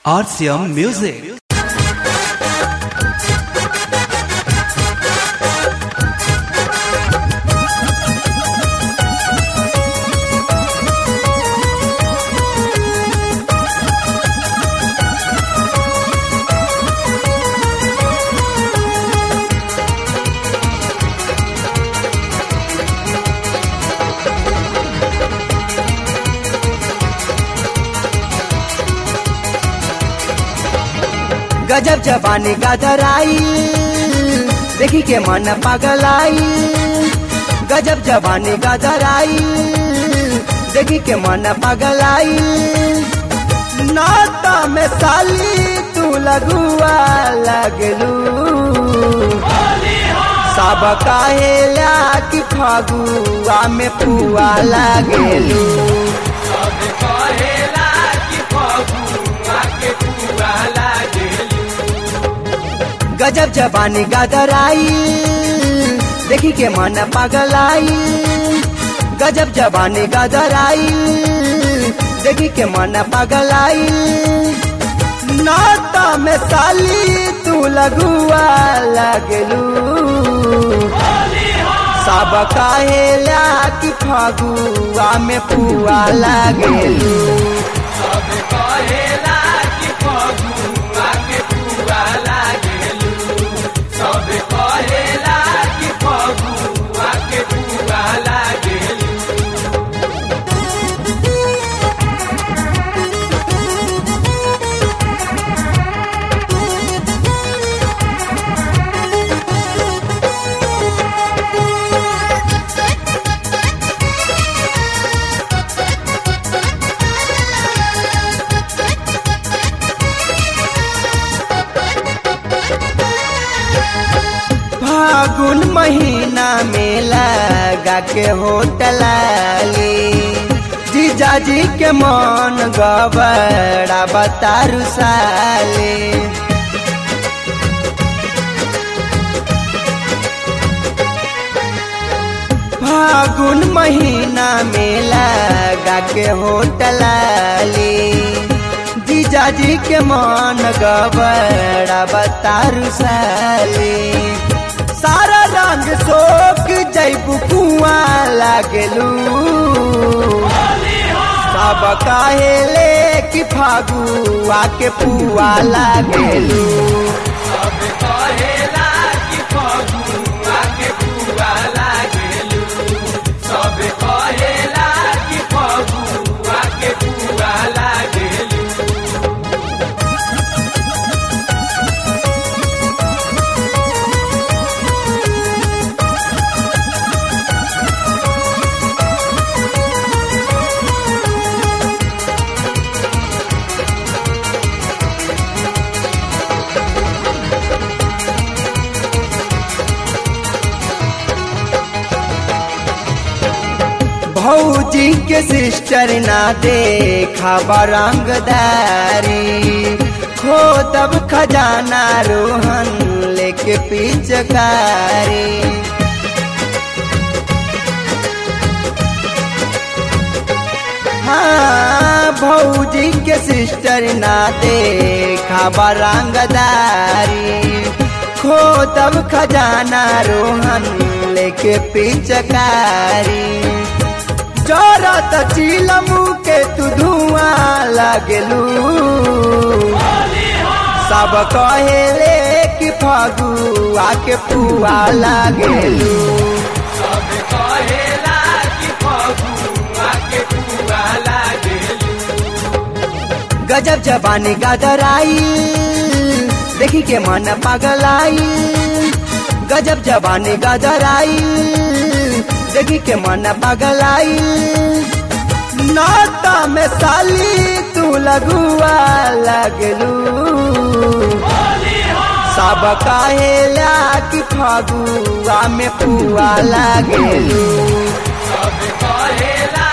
RCM Music. गजब जबानी गदराई देखी के मन पगलाई गजब जबानी गदराई देखी के मन पगलाई नाता में साली तू लगुआ लगलू सब कहेला कि फगुआ में पुआ लगलू गजब जबानी गदराई देखी के मन पगलाई गजब जबानी गदराई देखी के मन पगलाई नाता में साली तू लगुआ लगलू सब कहेला कि फगुआ में पुआ लगलू फागुन महीना में लगा के होटलाली जीजा जी के मन गबड़ा बतारू साले फागुन महीना में लगा के होटलाली जीजा जी के मन गबड़ा बतारू साले सारा रंग सोख जैबू कुआ लागलू सब कहेले कि फागुआ के पुआ लागलू भौजी के सिस्टर ना देखा रंगदारी खो तब खजाना रोहन लेके पिचकारी हाँ भौजी के सिस्टर ना देखा रंगदारी खो तब खजाना रोहन लेके पिचकारी चोरत चिलमू के तू धुआं लगलू सब कहेले कि फगुआ के पुआ लगलू गजब जबानी गदराई देखी के मन पगलाई गजब जबानी गदराई देखी के मन पगलाई नाता में साली तू लगुआ लगलू सब कहेला कि फगुआ में पुआ लगलू सब कहेला